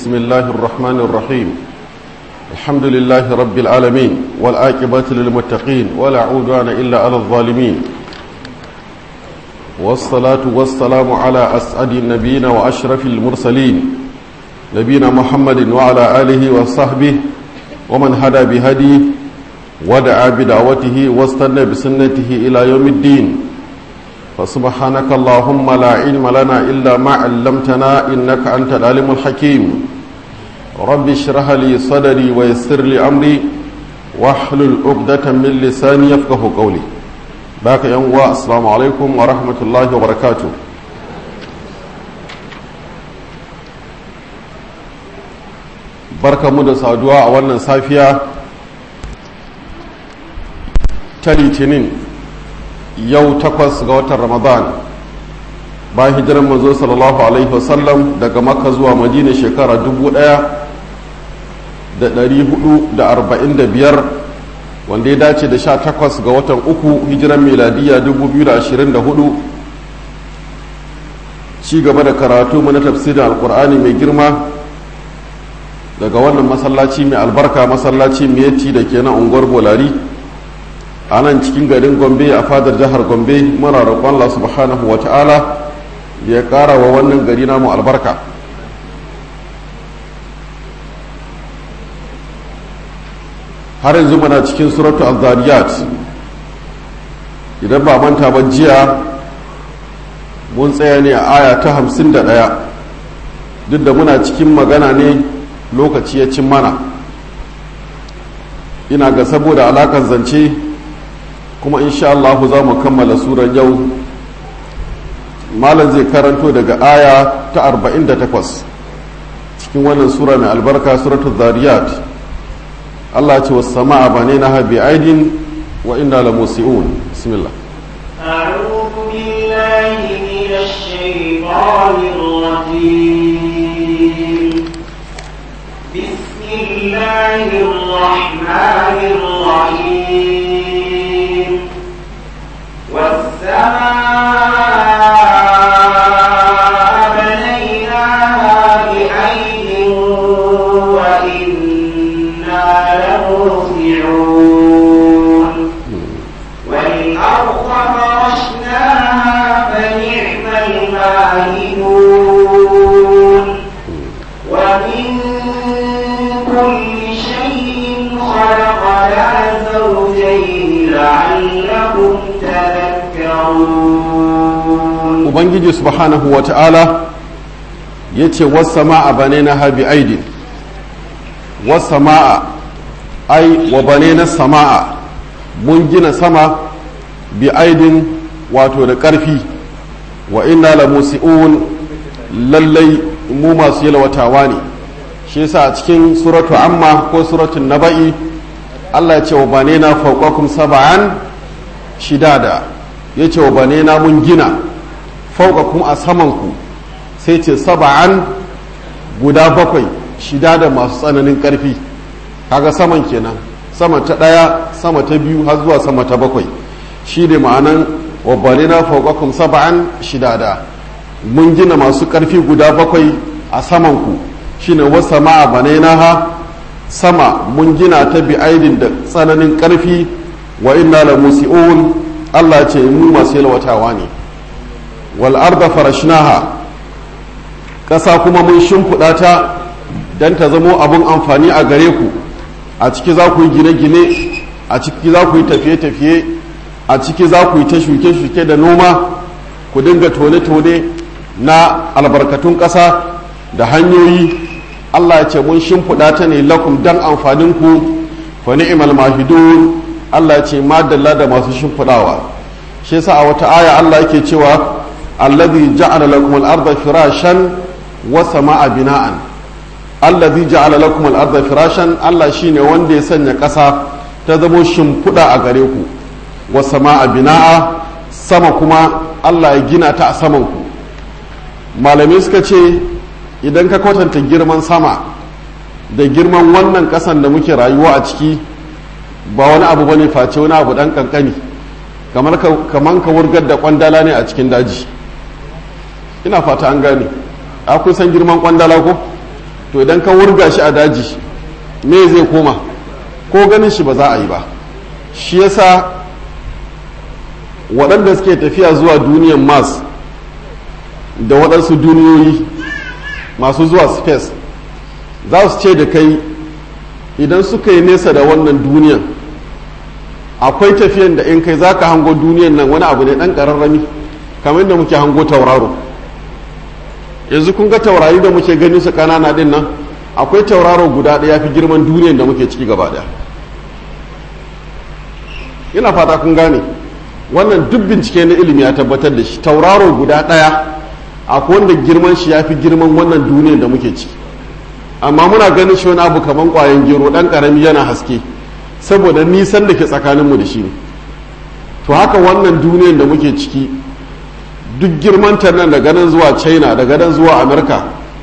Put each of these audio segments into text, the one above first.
بسم الله الرحمن الرحيم الحمد لله رب العالمين والآكبة للمتقين ولا عودان إلا على الظالمين والصلاة والسلام على أسعد النبيين وأشرف المرسلين نبينا محمد وعلى آله وصحبه ومن هدى بهديه ودعا بدعوته واستنى بسنته إلى يوم الدين فسبحانك اللهم لا علم لنا إلا ما علمتنا إنك أنت العلم الحكيم رب اشرح لي صدري ويسر لي أمري واحلل عقدة من لساني يفقه قولي باك يوم السلام عليكم ورحمة الله وبركاته barka mu da saduwa a wannan safiya ta litinin yau takwas ga watan ramadan bayan hijirar manzo sallallahu alaihi wasallam daga makka zuwa madina shekara dubu daya da dari hudu da arba'in da biyar wanda ya dace da sha takwas ga watan uku hijiran miladiya dubu biyu da ashirin da hudu ci gaba da karatu mana tafsirin alkur'ani mai girma daga wannan masallaci mai albarka masallaci mai yatti da ke na unguwar bolari a nan cikin garin gombe a fadar jihar gombe muna roƙon Allah subhanahu wa ta'ala ya ƙara wa wannan gari namu albarka har yanzu muna cikin suratu al-zariyat idan ba manta ba jiya mun tsaya ne a aya ta hamsin da ɗaya duk da muna cikin magana ne lokaci ya cin mana ina ga saboda alaƙar zance kuma insha Allah za mu kammala suran yau malam zai karanto daga aya ta 48 cikin wannan sura mai albarka suratul zariyat Allah ce wasu sama'a ba ne na habi aidin wa inna la musi'un bismillah أعوذ بالله من الشيطان الرجيم بسم الله الرحمن الرحيم والسماء بنيناها بأيد وإنا لموسعون والأرض فرشناها فنعم الماهدون ومن كل شيء خلقنا زوجين لعلكم تذكرون ubangiji subhanahu wa ta'ala ya ce wasu ma'a bane na habi aidin wasu ma'a ai wa bane na sama'a mun gina sama bi aidin wato da ƙarfi wa inna la musi'un lallai mu masu yalwatawa ne shi yasa a cikin suratu amma ko suratun naba'i Allah ya ce wa bane na fauqakum saba'an shidada ya ce wa bane na mun gina fauqakum a samanku sai ce saba'an guda bakwai shida da masu tsananin ƙarfi kaga saman kenan sama ta ɗaya sama ta biyu har zuwa sama ta bakwai shi ne ma'anan wabbane na fauqakum saba'an shidada mun gina masu ƙarfi guda bakwai a samanku shine wasa ma'a banainaha sama mun gina ta bi aidin da tsananin ƙarfi wa inna la musi'un Allah ce mu masu yalwatawa ne wal arda farashnaha ƙasa kuma mun shimfiɗa ta don ta zamo abin amfani a gare ku a ciki za ku yi gine-gine a ciki za ku yi tafiye-tafiye a ciki za ku yi ta shuke-shuke da noma ku dinga tone-tone na albarkatun ƙasa da hanyoyi allah ya ce mun shimfiɗa ta ne lakum don amfaninku fa ni'mal mahidun allah ya ce madalla da masu shimfiɗawa shi yasa a wata aya allah yake cewa alladhi ja'ala lakum al-ardha firashan wa sama'a bina'an alladhi ja'ala lakum al-ardha firashan Allah shine wanda ya sanya ƙasa ta zamo shimfiɗa a gare ku wa sama'a bina'a sama kuma Allah ya gina ta a saman ku malamai suka ce idan ka kwatanta girman sama da girman wannan ƙasan da muke rayuwa a ciki ba wani abu bane face wani abu dan kankani kamar ka kamar ka wurgar da kwandala ne a cikin daji ina fata an gane a kun san girman kwandala ko to idan ka wurga shi a daji me zai koma ko ganin shi ba za a yi ba shi yasa waɗanda suke tafiya zuwa duniyan mars da waɗansu duniyoyi masu zuwa space za su ce da kai idan suka yi nesa da wannan duniyan akwai tafiyan da in kai za ka hango duniyan nan wani abu ne ɗan ƙararrami kamar da muke hango tauraro yanzu kun ga taurari da muke ganin su ƙanana ɗin nan akwai tauraro guda ɗaya fi girman duniyan da muke ciki gaba ɗaya ina fata kun gane wannan duk bincike na ilimi ya tabbatar da shi tauraro guda ɗaya akwai wanda girman shi ya fi girman wannan duniyan da muke ciki amma muna ganin shi wani abu kamar ƙwayan gero ɗan ƙarami yana haske saboda nisan da ke tsakaninmu da shi ne to haka wannan duniyan da muke ciki duk girman ta nan daga nan zuwa china daga nan zuwa amurka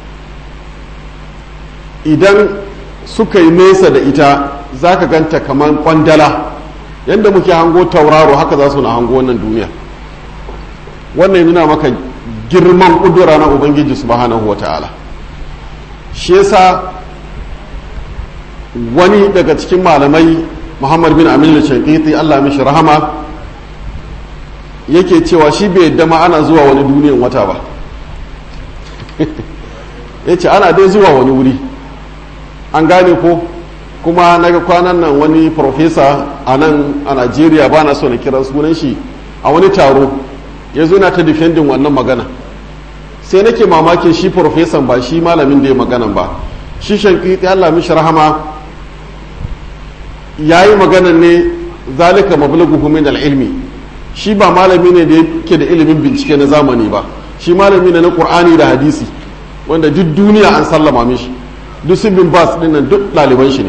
idan suka yi nesa da ita za ka ganta kamar kwandala yadda muke hango tauraro haka za su na hango wannan duniya wannan nuna maka girman ƙudura na ubangiji subhanahu wa ta'ala shi yasa wani daga cikin malamai muhammad bin amin shankiti allah mishi rahama yake cewa shi bai yadda ma ana zuwa wani duniyan wata ba ya ce ana dai zuwa wani wuri an gane ko kuma na ga kwanan nan wani profesa a nan a najeriya ba na so na kiran sunan shi a wani taro ya zo na ta defending wannan magana sai nake mamakin shi profesan ba shi malamin da ya maganan ba shi shankiti allah mishi rahama ya yi maganan ne zalika mablaghuhu min al-ilmi shi ba malami ne da yake da ilimin bincike na zamani ba shi malami ne na qur'ani da hadisi wanda duk duniya an sallama mishi duk su bin bas dinnan duk ɗaliban shi ne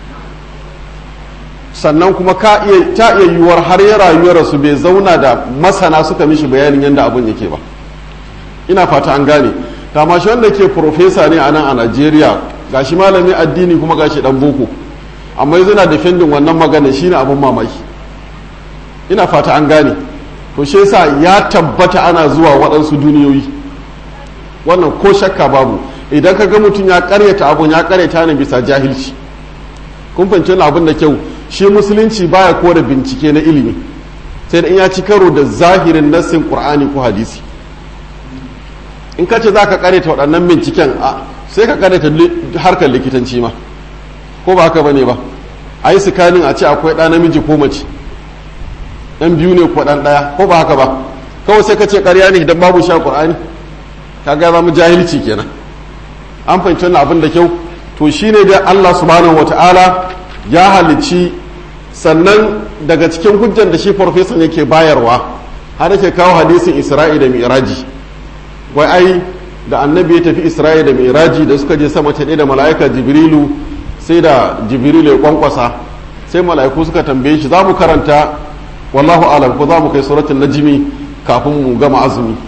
sannan kuma ka iya ta iya yiwuwar har ya rayuwar su bai zauna da masana suka mishi bayanin yadda abun yake ba ina fata an gane kama shi wanda ke profesa ne a nan a najeriya gashi malami addini kuma gashi dan boko amma yanzu na defending wannan magana shine abin mamaki ina fata an gane to shi yasa ya tabbata ana zuwa waɗansu duniyoyi wannan ko shakka babu idan ka ga mutum ya karyata abun ya karyata ne bisa jahilci kun fahimci abin da kyau shi musulunci baya kore bincike na ilimi sai da in ya ci karo da zahirin nassin qur'ani ko hadisi in ka ce za ka karyata waɗannan binciken a sai ka karyata harkar likitanci ma ko ba haka bane ba a yi sikanin a ce akwai ɗa namiji ko mace ɗan biyu ne ko ɗan ɗaya ko ba haka ba kawai sai ka ce ƙarya ne idan babu sha ƙur'ani ka ga zama jahilci kenan an fahimci wannan abin da kyau to shine da Allah subhanahu wata'ala ya halicci sannan daga cikin hujjan da shi farfesan yake bayarwa har yake kawo hadisin Isra'i da Mi'raji wai ai da annabi ya tafi Isra'i da Mi'raji da suka je sama ta da mala'ika Jibrilu sai da jibrilu ya kwankwasa sai mala'iku suka tambaye shi za mu karanta wallahu alam ko za mu kai suratul najmi kafin mu gama azumi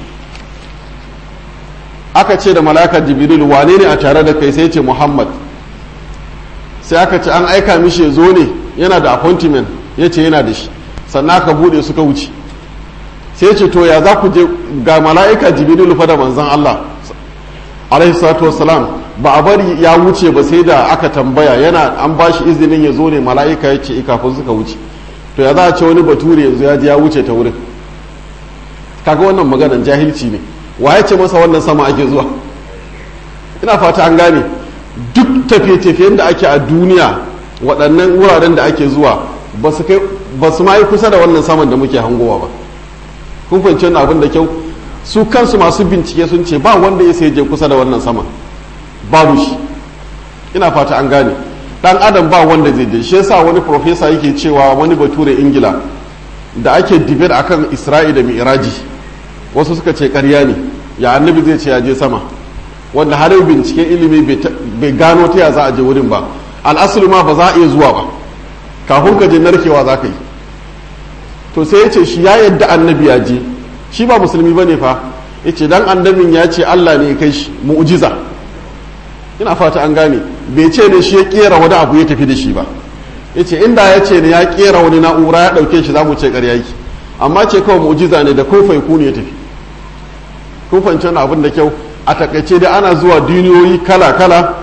aka ce da mala'ikar jibrilu wane ne a tare da kai sai ce muhammad sai aka ce an aika mishi ya zo ne yana da appointment ya ce yana da shi sannan aka bude suka wuce sai ce to ya za ku je ga mala'ika jibrilu fa da manzon allah alaihi salatu wassalam ba a bari ya wuce ba sai da aka tambaya yana an ba shi izinin ya zo ne mala'ika ya ce kafin suka wuce to ya za a ce wani bature yanzu ya ji ya wuce ta wurin kaga wannan maganan jahilci ne wa ya ce masa wannan sama ake zuwa ina fata an gane duk tafiye-tafiyen da ake a duniya waɗannan wuraren da ake zuwa ba su ma yi kusa da wannan saman da muke hangowa ba kun fahimci wannan abin da kyau su kansu masu bincike sun ce ba wanda ya sai je kusa da wannan sama babu shi ina fata an gane dan adam ba wanda zai je shi yasa wani profesa yake cewa wani bature ingila da ake debate akan isra'i da mi'raji wasu suka ce karya ne ya annabi zai ce ya je sama wanda har yau binciken ilimi bai gano ta ya za a je wurin ba al'asulu ma ba za a iya zuwa ba kafin ka je narkewa za ka yi to sai ya ce shi ya yadda annabi ya je shi ba musulmi ba ne fa ya ce dan annabin ya ce allah ne ya kai shi mu'jiza ina fata an gane bai ce ne shi ya kera wani abu ya tafi da shi ba ya ce inda ya ce ne ya kera wani na'ura ya ɗauke shi za mu ce ƙarya yake amma ce kawai mu'jiza ne da kofai ku ne ya tafi kun fahimci wani abin da kyau a takaice dai ana zuwa duniyoyi kala-kala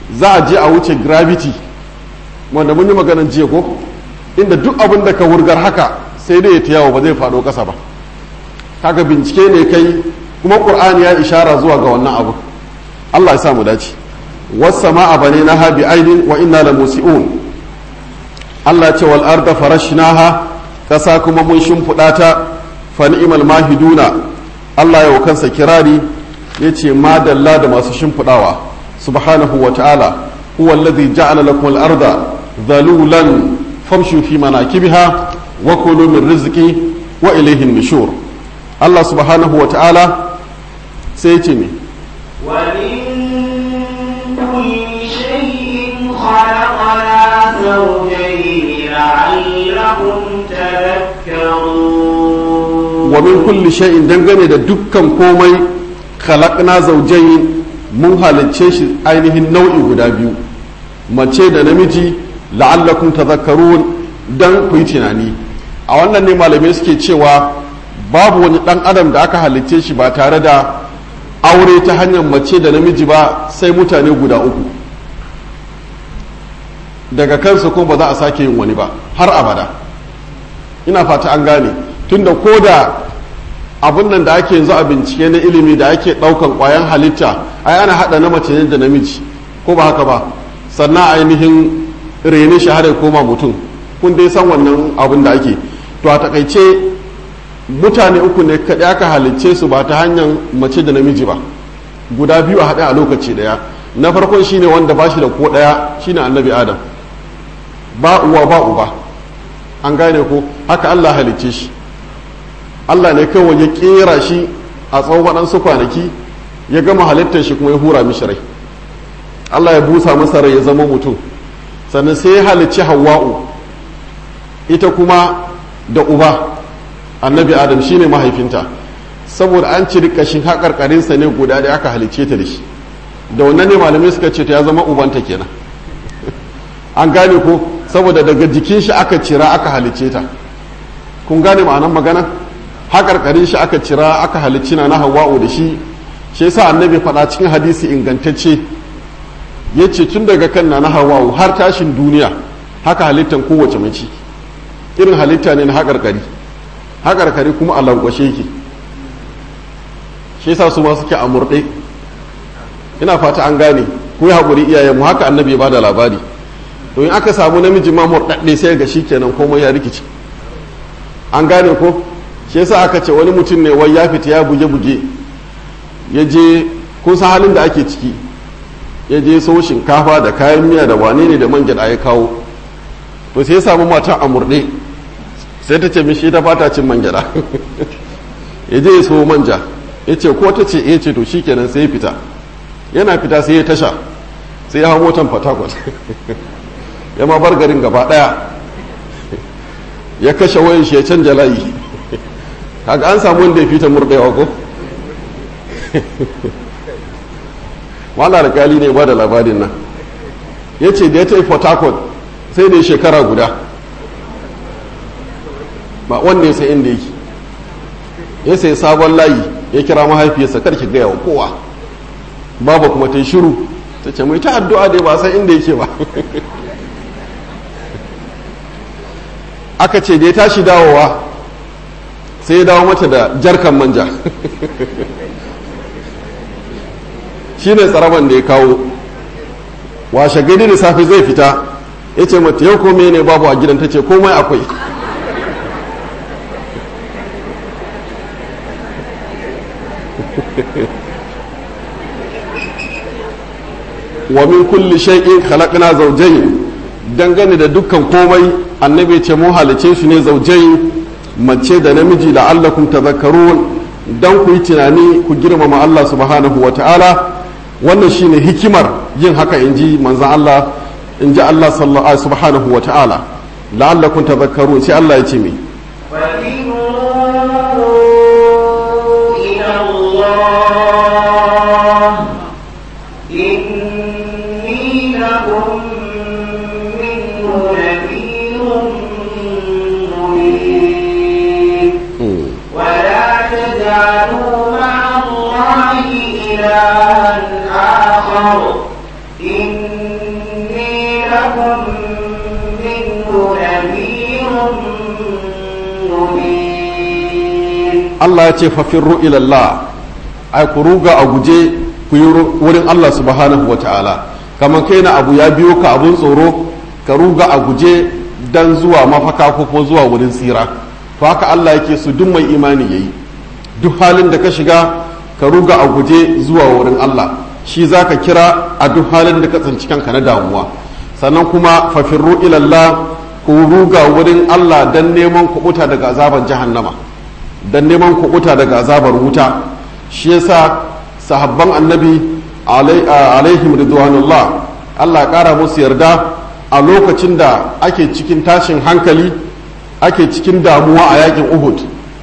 za a je a wuce gravity wanda mun yi maganar jiya ko inda duk abin da ka wurgar haka sai dai ya ta yawo ba zai faɗo ƙasa ba kaga bincike ne kai kuma ƙur'ani ya ishara zuwa ga wannan abu Allah ya sa mu dace was-sama'a banaynaha bi aidin wa inna la musi'un Allah ce wal arda farashnaha ƙasa kuma mun shimfiɗa ta fa ni'mal mahiduna Allah ya kansa kirari yace madalla da masu shimfiɗawa subhanahu wa ta'ala huwa alladhi ja'ala lakum al-arda dhalulan famshu fi manakibiha wa kulu min rizqi wa ilayhi an-nushur Allah subhanahu wa ta'ala sai ya ce me ومن كل شيء خلقنا زوجين لعلكم تذكرون wa min kulli shay'in dangane da dukkan komai khalaqna zawjayn mun halicce shi ainihin nau'i guda biyu mace da namiji la'allakum tadhakkarun dan ku yi tunani a wannan ne malamai suke cewa babu wani dan adam da aka halicce shi ba tare da aure ta hanyar mace da namiji ba sai mutane guda uku daga kansu ko ba za a sake yin wani ba har abada ina fata an gane tunda ko da abun nan da ake yanzu a bincike na ilimi da ake ɗaukan ƙwayan halitta ai ana haɗa na mace ne da namiji ko ba haka ba sannan ainihin rene shi har ya koma mutum kun dai san wannan abun da ake to a takaice mutane uku ne kaɗai aka halicce su ba ta hanyar mace da namiji ba guda biyu a haɗe a lokaci ɗaya na farkon shine wanda ba shi da ko ɗaya shine annabi adam ba uwa ba uba an gane ko haka allah halicce shi allah ne kawai ya ƙera shi a tsawon waɗansu kwanaki ya gama halittar shi kuma ya hura mishi rai allah ya busa masa rai ya zama mutum sannan sai ya halicci hawa'u ita kuma da uba annabi adam shine mahaifinta saboda an ciri kashin haƙarƙarinsa ne guda da aka halicce ta da shi da wannan ne malamai suka ce ta ya zama ubanta kenan an gane ko saboda daga jikin shi aka cira aka halicce ta kun gane ma'anar magana haƙarƙarin shi aka cira aka halicci na na hawa'u da shi shi yasa annabi faɗa cikin hadisi ingantacce ya ce tun daga kan na na hawa'u har tashin duniya haka halittan kowace mace irin halitta ne na haƙarƙari haƙarƙari kuma a lankwashe yake shi yasa su ma suke a murɗe ina fata an gane ku yi haƙuri iyayenmu haka annabi ya bada labari to in aka samu namiji ma murɗaɗɗe sai ga shi kenan komai ya rikici an gane ko shi yasa aka ce wani mutum ne wai ya fita ya buge-buge ya je kun san halin da ake ciki ya je so shinkafa da kayan miya da wane ne da man gyaɗa ya kawo to sai ya samu mata a murɗe sai ta ce mishi ta fata cin man gyaɗa ya je ya so manja ya ce ko ta ce ya ce to shi kenan sai ya fita yana fita sai ya tasha sai ya hau motan fatakwal ya ma bar garin gaba daya ya kashe wayan shi ya canja layi kaga an samu wanda ya fita murɗewa ko wala alkali ne ba da labarin nan ya ce da ya tafi fatakwal sai da shekara guda ba wanda ya sai inda yake ya sai sabon layi ya kira mahaifiyarsa karki gaya wa kowa baba kuma ta yi shiru ta ce mai ta addu'a dai ba san inda yake ba aka ce da ya tashi dawowa sai ya dawo mata da jarkan manja shi ne tsaraban da ya kawo washe gari da safe zai fita ya ce mata yau kome ne babu a gidan ta ce komai akwai wa min kulli shay'in khalaqna zawjayn dangane da dukkan komai annabi ce mu halice su ne zawjayn mace da namiji la'allakum tadhakkarun dan ku yi tunani ku girmama Allah subhanahu wa ta'ala wannan shine hikimar yin haka inji manzon Allah inji Allah subhanahu wa ta'ala la'allakum tadhakkarun sai Allah ya ce me تجعلوا مع الله إلها آخر إني لكم منه نذير مبين Allah ya ce fafirru ilallah ai ku ruga a guje ku yi wurin Allah subhanahu wata'ala kamar kai na abu ya biyo ka abun tsoro ka ruga a guje dan zuwa mafaka ko kuma zuwa wurin tsira to haka Allah yake su duk mai imani yayi duk halin da ka shiga ka ruga a guje zuwa wurin Allah shi zaka kira a duk halin da ka tsinci kanka na damuwa sannan kuma fafirru ilallah ku ruga wurin Allah dan neman kubuta daga azaban jahannama dan neman kubuta daga azabar wuta shi yasa sahabban annabi alaihim ridwanullah Allah ya kara musu yarda a lokacin da ake cikin tashin hankali ake cikin damuwa a yakin Uhud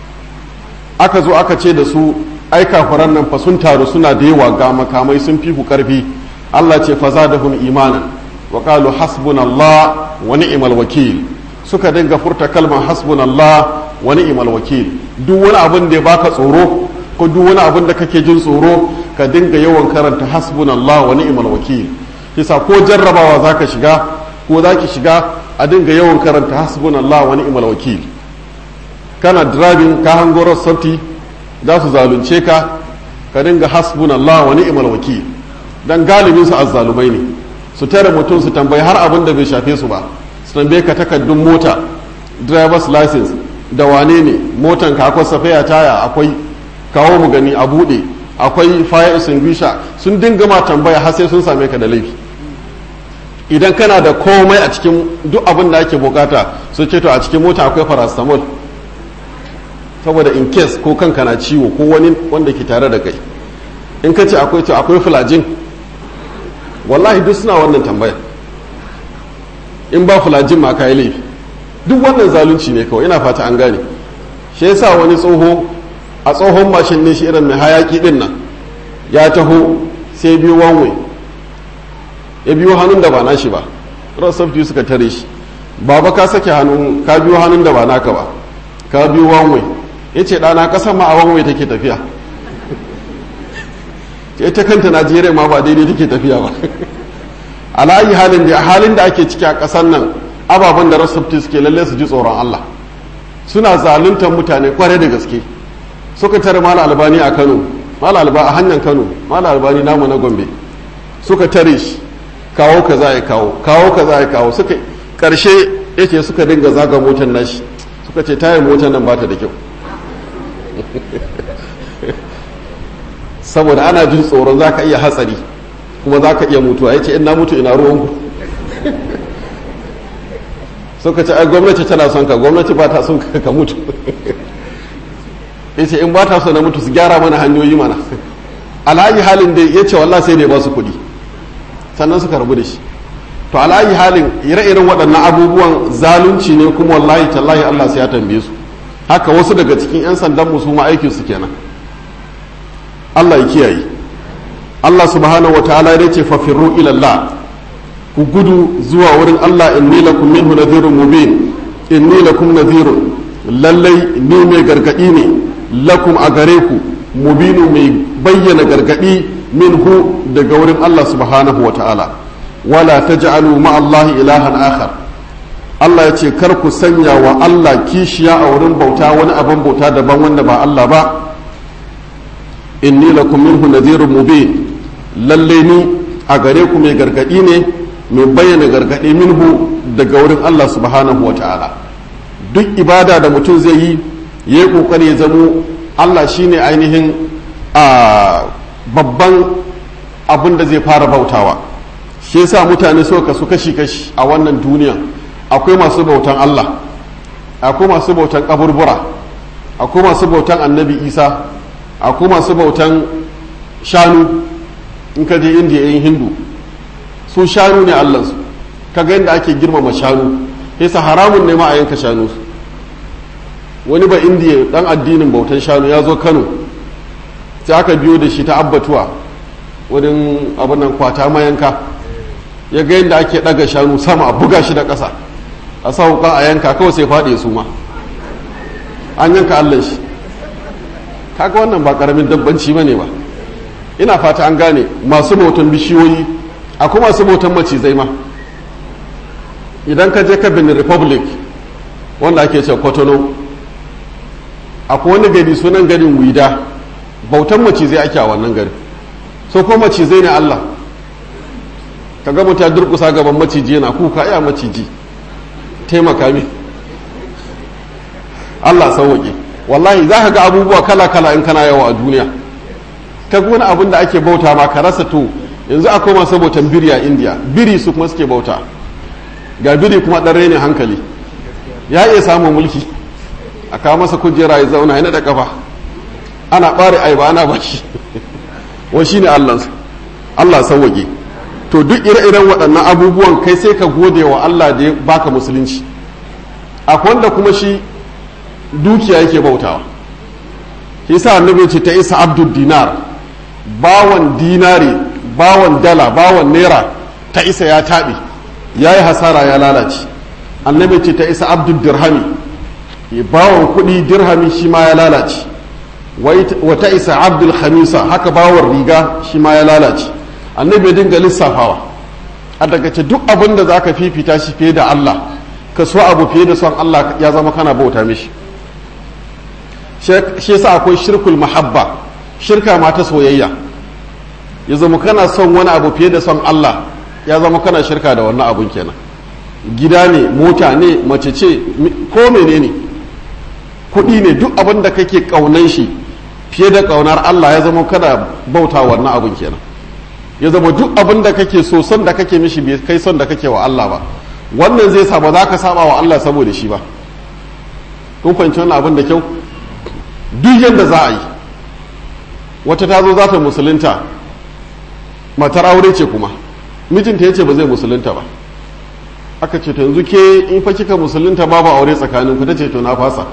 aka zo aka ce da su ai kafiran nan fa sun taru suna da yawa ga makamai sun fi ku karfi Allah ce fa zadahum imanan wa qalu hasbunallah wa ni'mal wakil suka dinga furta kalmar hasbunallah wa ni'mal wakil duk wani abin da ya baka tsoro ko duk wani abin da kake jin tsoro ka dinga yawan karanta hasbunallah wa ni'mal wakil kisa ko jarrabawa zaka shiga ko zaki shiga a dinga yawan karanta hasbunallah wa ni'mal wakil kana driving ka hango rossafti za su zalunce ka ka dinga hasbunallah wa ni'mal wakil dan galibin su azzalumai ne su tare mutum su tambayi har abin da bai shafe su ba su tambaye ka takaddun mota driver's license da wane ne motan ka akwai safaya taya akwai kawo mu gani a bude akwai fire extinguisher sun dinga ma tambaya har sai sun same ka da laifi idan kana da komai a cikin duk abin da ake bukata su ce to a cikin mota akwai paracetamol saboda in case ko kanka na ciwo ko wani wanda ke tare da kai in ka ce akwai to akwai fulajin wallahi duk suna wannan tambaya in ba fulajin ma ka yi laifi duk wannan zalunci ne kawai ina fata an gane shi yasa wani tsoho a tsohon mashin ne shi irin mai hayaki din nan ya taho sai biyo wanwe ya biyo hannun da ba nashi ba rasafti suka tare shi baba ka sake hannun ka biyo hannun da ba naka ba ka biyo wanwe ya ce ɗana ƙasar ma a wanwe take tafiya ita kanta najeriya ma ba daidai take tafiya ba alayi halin da halin da ake ciki a ƙasar nan ababen da rasafti suke lalle su ji tsoron allah suna zaluntar mutane kwarai da gaske suka tare mala albani a kano mala alba a hanyar kano mala albani namu na gombe suka tare shi kawo ka za a kawo kawo ka za a kawo suka karshe yake suka dinga zaga motar nashi suka ce tayar motar nan bata da kyau saboda ana jin tsoron za ka iya hatsari kuma za ka iya mutuwa ya ce ina mutu ina ruwanku suka ce ai gwamnati tana son ka gwamnati ba ta son ka mutu ya ce in ba ta so na mutu su gyara mana hanyoyi mana alayi halin da ya ce wallah sai ne ba su kuɗi sannan suka rabu da shi to alayi halin ire-iren waɗannan abubuwan zalunci ne kuma wallahi tallahi Allah sai ya tambaye su haka wasu daga cikin 'yan sandan mu su ma aikin su kenan Allah ya kiyaye Allah subhanahu wataala ya ce fa firru ila Allah ku gudu zuwa wurin Allah inni lakum minhu nadhirun mubin inni lakum nadhirun lallai ni mai gargadi ne lakum a gare ku mubinu mai bayyana gargadi minhu daga wurin Allah subhanahu wa ta'ala wala taj'alu ma Allah ilahan akhar Allah ya ce kar ku sanya wa Allah kishiya a wurin bauta wani abin bauta daban wanda ba Allah ba inni lakum minhu nadhirun mubin lalle ni a gare ku mai gargadi ne mai bayyana gargadi minhu daga wurin Allah subhanahu wa ta'ala duk ibada da mutum zai yi ya yi kokari ya zamo Allah shine ainihin a babban abin da zai fara bautawa shi yasa mutane suka kasu kashi-kashi a wannan duniya akwai masu bautan Allah akwai masu bautan kaburbura akwai masu bautan annabi isa akwai masu bautan shanu in ka je indiya yin hindu su shanu ne allansu kaga yadda ake girmama shanu yasa haramun ne ma a yanka shanu wani ba indiya dan addinin bautan shanu ya zo kano sai aka biyo da shi ta abbatuwa wurin abin nan kwata mayanka ya ga yadda ake daga shanu sama a buga shi da ƙasa a sa wuka a yanka kawai sai faɗi su ma an yanka allan shi kaga wannan ba ƙaramin dabbanci ba ne ba ina fata an gane masu bautan bishiyoyi akwai masu bautan macizai ma idan ka je ka benin republic wanda ake ce kotono akwai wani gari sunan garin wida bautan macizai ake a wannan gari so ko macizai ne allah ka ga mutu durkusa gaban maciji yana kuka ya maciji taimaka mi allah sauwaƙe wallahi za ka ga abubuwa kala-kala in kana yawa a duniya ka wani abin da ake bauta ma ka rasa to yanzu akwai masu bautan biri a indiya biri su kuma suke bauta ga biri kuma ɗan rainin hankali ya iya samun mulki a kawo masa kujera ya zauna yana da kafa ana ɓare ai ba ana bashi wa shi ne allansa allah sauwaƙe to duk ire-iren waɗannan abubuwan kai sai ka gode wa allah da ya baka musulunci akwai wanda kuma shi dukiya yake bautawa shi sa annabi ce ta isa abdul dinar bawan dinari bawan dala bawan naira ta isa ya taɓe ya yi hasara ya lalace annabi ce ta isa abdul dirhami bawan kuɗi dirhami shi ma ya lalace wata isa abdul khamisa haka bawan riga shi ma ya lalace annabi dinga lissafawa a daga ce duk abin da za ka fifita shi fiye da allah ka so abu fiye da son allah ya zama kana bauta mishi shi yasa akwai shirkul mahabba shirka ma ta soyayya ya zama kana son wani abu fiye da son Allah ya zama kana shirka da wannan abun kenan gida ne mota ne mace ce ko menene kuɗi ne duk abin da kake ƙaunan shi fiye da ƙaunar Allah ya zama kana bauta wannan abun kenan ya zama duk abin da kake so son da kake mishi bai kai son da kake wa Allah ba wannan zai sa ba za ka saba wa Allah saboda shi ba kun fahimci wannan abin da kyau duk yadda za a yi wata ta zo za ta musulunta matar aure ce kuma mijinta ya ce ba zai musulunta ba aka ce to yanzu ke in fa kika musulunta babu aure tsakanin ku ta ce to na fasa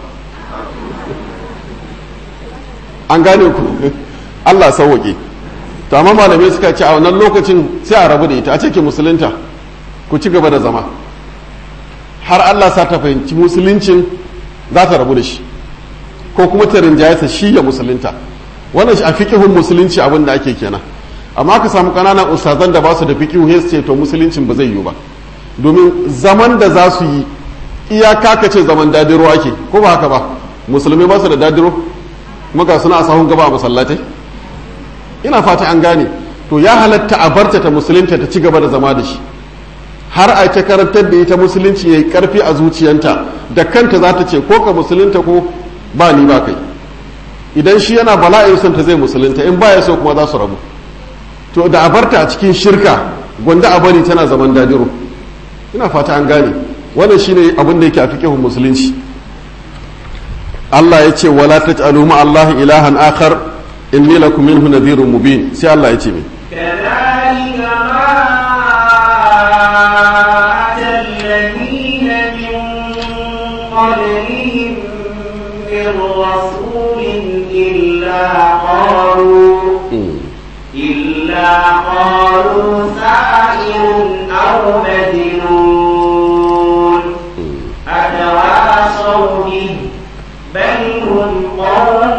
an gane ku Allah sauwaƙe to amma malamai suka ce a wannan lokacin sai a rabu da ita a ce ke musulunta ku ci gaba da zama har Allah sa ta fahimci musuluncin za ta rabu da shi ko kuma ta rinjayarsa shi ya musulunta wannan shi a fiƙihun musulunci abin da ake kenan amma ka samu ƙananan ustazan da ba su da fiƙihu sai ce to musuluncin ba zai yiwu ba domin zaman da za su yi iyaka ka ce zaman dadiro ake ko ba haka ba musulmai ba su da dadiro kuma ga suna a sahun gaba a masallatai ina fata an gane to ya halatta a barta ta musulunta ta ci gaba da zama da shi har a ta karantar da ita musulunci ya yi karfi a zuciyanta da kanta za ta ce ko ka musulunta ko ba ni ba kai idan shi yana bala'in son ta zai musulunta in baya so kuma za su rabu to da a barta a cikin shirka gwanda a bari tana zaman dadiro ina fata an gane wannan shine abin da yake a fiqhun musulunci Allah ya ce wala taj'alu ma Allah ilahan akhar inni lakum minhu nadhirun mubin sai Allah ya ce mi كذلك ما أتى الذين من قبلهم من رسول إلا قالوا إلا قالوا ساحر أو مجنون أتواصوا به بل هم قوم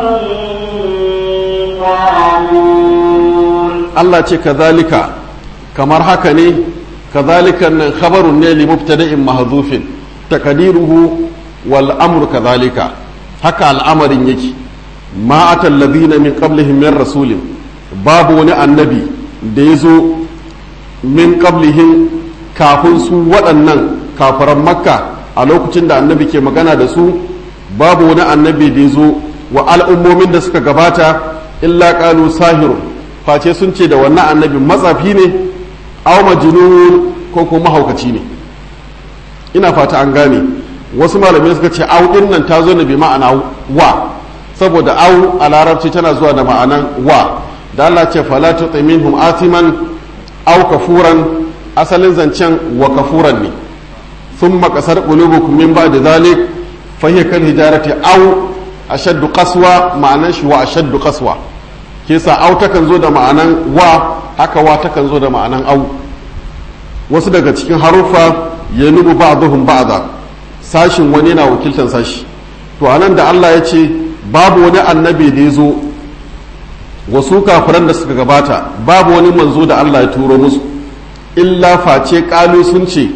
طاغون Allah ce kazalika kamar haka ne kazalika nan khabarun ne li mubtada'in mahdhufin takdiruhu wal amru kazalika haka al'amarin yake ma atal ladina min qablihim min rasulin babu wani annabi da ya zo min qablihim kafin su waɗannan kafaran makka a lokacin da annabi ke magana da su babu wani annabi da ya zo wa al'ummomin da suka gabata illa qalu sahirun face sun ce da wannan annabi matsafi ne aw majnun ko kuma mahaukaci ne ina fata an gane wasu malamai suka ce au din nan ta zo ne bi ma'ana wa saboda au a larabci tana zuwa da ma'anan wa da Allah ce fala tuti minhum atiman aw kafuran asalin zancen wa kafuran ne thumma qasar qulubukum min ba'di dhalik fa hiya kal hijarati aw ashaddu qaswa ma'anan shi wa ashaddu qaswa ke sa au takan zo da ma'anan wa haka wa takan zo da ma'anan au wasu daga cikin haruffa ya nubu ba'dhum ba'da sashin wani na wakiltan sashi to anan da Allah ya ce babu wani annabi da ya zo wasu kafiran da suka gabata babu wani manzo da Allah ya turo musu illa face kalu sun ce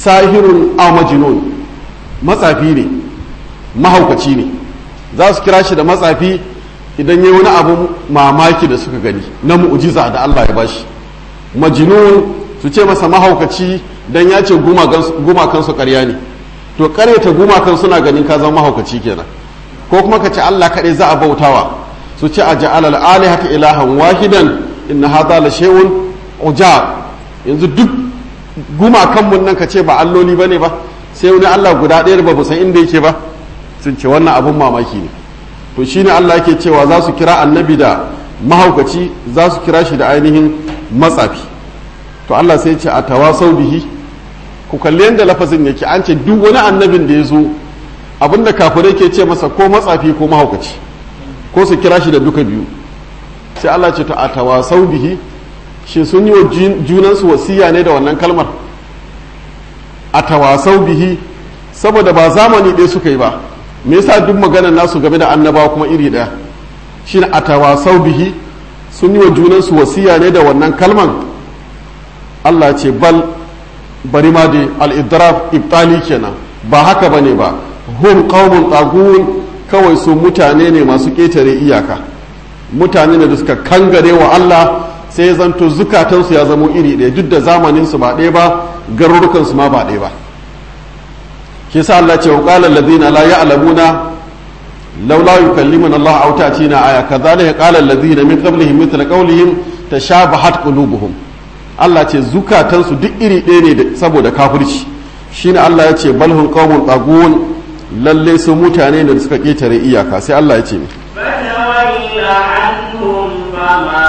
sahirun aw majnun matsafi ne mahaukaci ne za su kira shi da matsafi idan yi wani abu mamaki da suka gani na mu'jiza da Allah ya bashi majnun su ce masa mahaukaci dan ya ce gumakan su ƙarya ne to ƙaryata gumakan suna ganin ka zama mahaukaci kenan ko kuma ka ce Allah kaɗai za a bautawa su ce a ja'ala al-alihata ilahan wahidan inna hadha la shay'un ujab yanzu duk gumakan mun nan ka ce ba alloli bane ba sai wani Allah guda ɗaya ba san inda yake ba sun ce wannan abun mamaki ne to shine Allah yake cewa za su kira annabi da mahaukaci za su kira shi da ainihin matsafi to Allah sai ce a tawasau bihi ku kalli yadda lafazin yake an ce duk wani annabin da ya zo abinda kafirai ke ce masa ko matsafi ko mahaukaci ko su kira shi da duka biyu sai Allah ce to a tawasau bihi shi sun yi wa junansu wasiya ne da wannan kalmar a tawasau bihi saboda ba zamani ɗaya suka yi ba me yasa duk maganar nasu game da annabawa kuma iri ɗaya shi a tawasau bihi sun yi wa junansu wasiya ne da wannan kalman Allah ce bal bari ma da al-idraf ibtali kenan ba haka bane ba hum qaumun tagun kawai su mutane ne masu ƙetare iyaka mutane ne da suka kangare wa Allah sai zanto zukatansu ya zamo iri ɗaya duk da zamaninsu ba ɗaya ba garurukansu ma ba ɗaya ba shi sa Allah ce wa qala alladhina la ya'lamuna laula yukallimuna Allah aw ta'tina aya kadhalika qala alladhina min qablihim mithla qawlihim tashabahat qulubuhum Allah ce zukatansu duk iri ɗaya ne saboda kafirci shine Allah ya ce balhun qaumun tagun lalle su mutane da suka ketare iyaka sai Allah ya ce mi فتول عنهم فما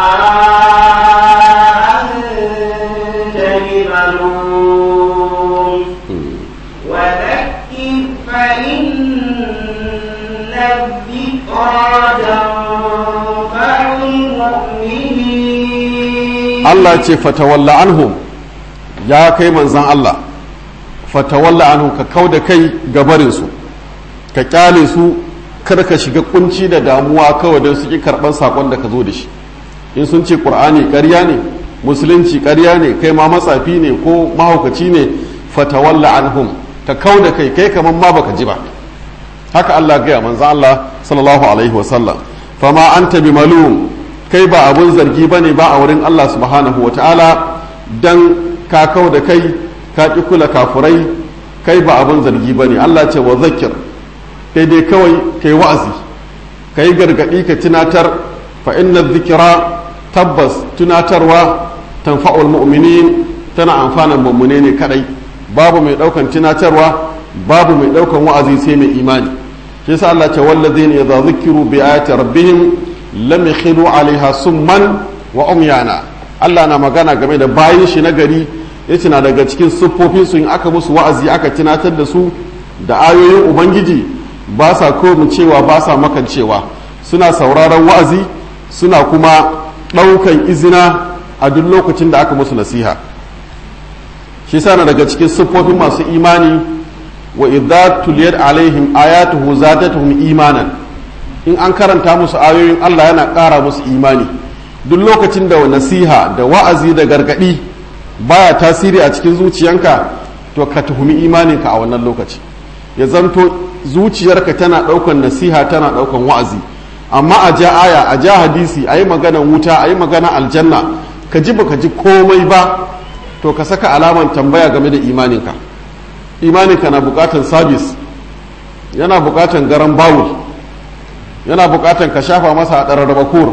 أنت بملوم وذكر فإن الذكرى تنفع المؤمنين Allah ce fatawalla anhum ya kai manzan Allah fatawalla anhum ka kau da kai gabarinsu ka kyale su kar ka shiga kunci da damuwa kawai don su ki karɓar saƙon da ka zo da shi in sun ce ƙur'ani ƙarya ne musulunci ƙarya ne kai ma matsafi ne ko mahaukaci ne fatawalla anhum ka kau da kai kai kamar ma baka ji ba haka Allah gaya manzan Allah sallallahu alaihi wasallam fama anta bi malum kai ba abun zargi ba ne ba a wurin Allah subhanahu wa ta'ala don ka kau da kai ka ƙi kula kafurai kai ba abun zargi ba ne Allah ce wa zakir kai dai kawai kai wa'azi ka yi gargaɗi ka tunatar fa inna zikira tabbas tunatarwa tanfa'ul mu'minin tana amfanan mummune ne kadai babu mai ɗaukan tunatarwa babu mai ɗaukan wa'azi sai mai imani shi yasa Allah ce wallazina idza zukiru bi ayati rabbihim lam yakhilu alaiha summan wa umyana Allah na magana game da bayin shi na gari yace na daga cikin siffofin su in aka musu wa'azi aka tunatar da su da ayoyin ubangiji ba sa komu cewa ba sa makancewa suna sauraron wa'azi suna kuma ɗaukan izina a duk lokacin da aka musu nasiha shi sana daga cikin siffofin masu imani wa idza tuliyat alaihim ayatuhu zadatuhum imanan in an karanta musu ayoyin Allah yana ƙara musu imani duk lokacin da nasiha da wa'azi da gargaɗi baya tasiri a cikin zuciyanka to ka tuhumi imaninka a wannan lokaci ya zanto zuciyarka tana ɗaukan nasiha tana ɗaukan wa'azi amma a ja aya a ja hadisi a yi maganan wuta a yi maganan aljanna ka ji baka ji komai ba to ka saka alaman tambaya game da imaninka imaninka na bukatan sabis yana bukatan garan bawul yana bukatan ka shafa masa a ɗararraba kur